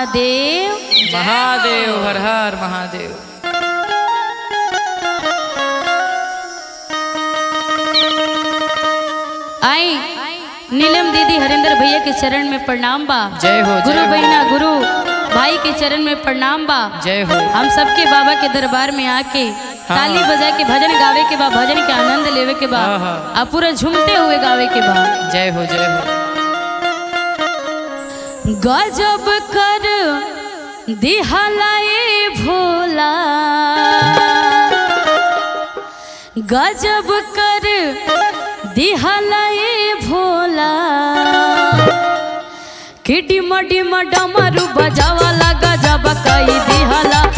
महादेव महादेव हर हर महादेव आई नीलम दीदी हरिंदर भैया के चरण में प्रणाम बा जय हो गुरु जय हो बहिना गुरु भाई के चरण में प्रणाम बा जय हो हम सबके बाबा के दरबार में आके ताली बजा के भजन गावे के बा भजन के आनंद लेवे के बा हाँ, हाँ। आ पूरा झूमते हुए गावे के बा जय हो जय हो गजब कर दिहलाए भोला गजब कर दिहलाए भोला कि डिम डिम डमरू बजावाला गजब कई दिहला